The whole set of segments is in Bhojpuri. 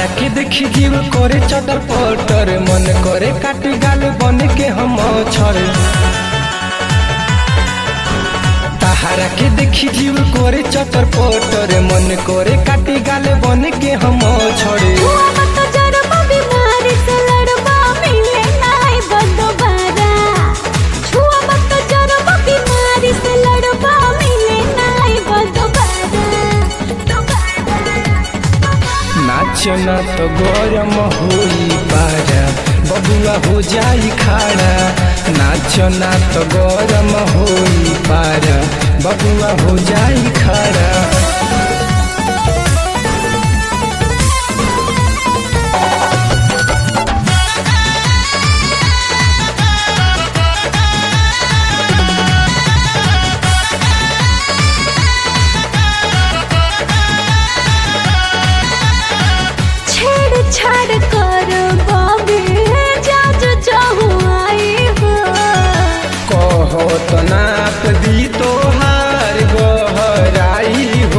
के देखी जीव करे चटर पटर मन करे काटी गाल बन के हम छर ताहारा के देखी जीव करे चटर पटर मन करे काटी गाल बन के हम छड़े हुआ मत जरबा बीमारी से लड़बा मिले नाई बंदोबारा छुआ मत जरबा बीमारी से लड़बा मिले नाई बंदोबारा नाच ना तो गरम होई पारा बबुआ हो जाई खाड़ा नाच ना तो गरम होई पारा बबुआ हो जाई खाड़ा छेड़ छाड़ कर बाबे जाज जाहू आई हो कहो तो नाप दी तोहार गहराई हो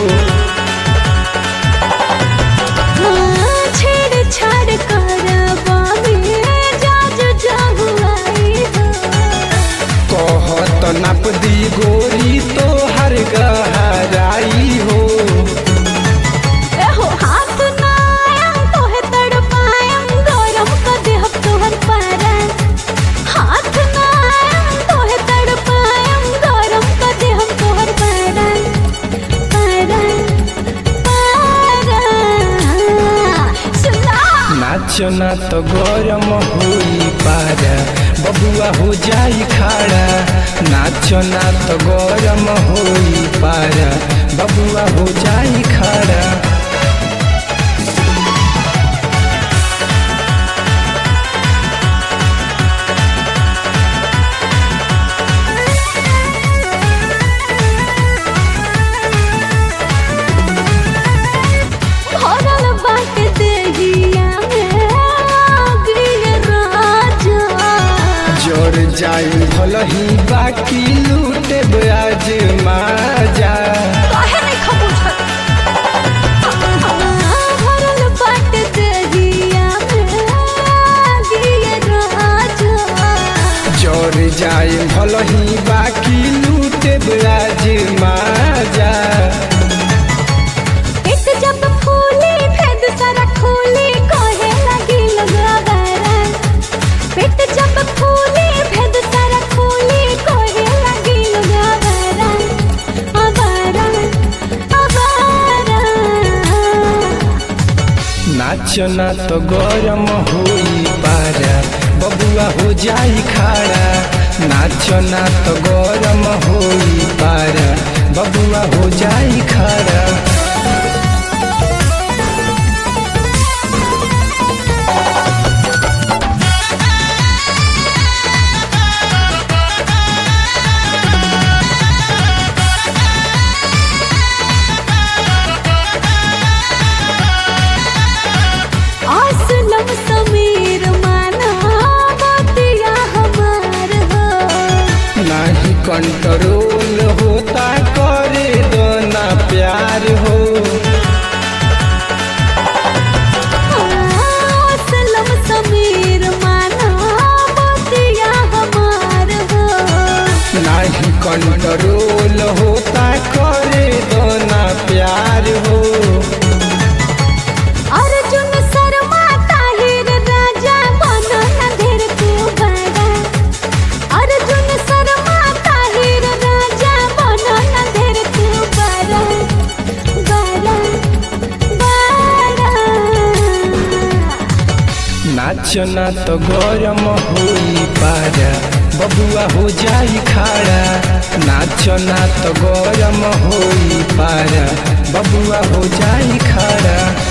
हाँ, छेड़ छाड़ कर बाबे जाज जाहू आई हो कहो तो नाप दी गोरी तोहार गहराई हो एहो हाथ ना आयम तोहे तड़पायम गरम क देहब तोहर पारा हाथ ना आयम तोहे तड़पायम गरम क देहब तोहर पारा पारा पारा सुना नाच ना तो गरम होई पारा बबुआ हो जाई खाड़ा नाच ना तो गरम होई पारा बबुआ हो जाई खाड़ा भरल बाट देहिया में आगिल राजा जोर जाई भलही बाकी लूटे आज माजा काहे नहीं खबूझत भरल बाट देहिया में आगिल राजा जोर जाई भलही बाकी लूटे आज माजा एक जब फूली भेद सारा खोली कहे लगी लगावारा पेट जब फूली भेद सारा खोली कहे लगी लगावारा आवारा आवारा नाच ना तो गरम होई पारा बबुआ हो जाई खाड़ा नाच ना तो गरम होई पारा बबुआ हो जाई खाड़ा असलम समीर माना बतिया हमार हो नाही कंट्रोल होता करे दोना प्यार हो असलम समीर माना बतिया हमार हो नाही कंट्रोल होता करे दोना प्यार हो अर्जुन शर्मा ताहिर राजा बनो न ढेर तू बड़ा अर्जुन शर्मा ताहिर राजा बनो न ढेर तू बड़ा बड़ा बड़ा नाच ना तो गरम होई पारा बबुआ हो जाई खाड़ा नाच ना तो गरम होई पारा बबुआ हो जाई खाड़ा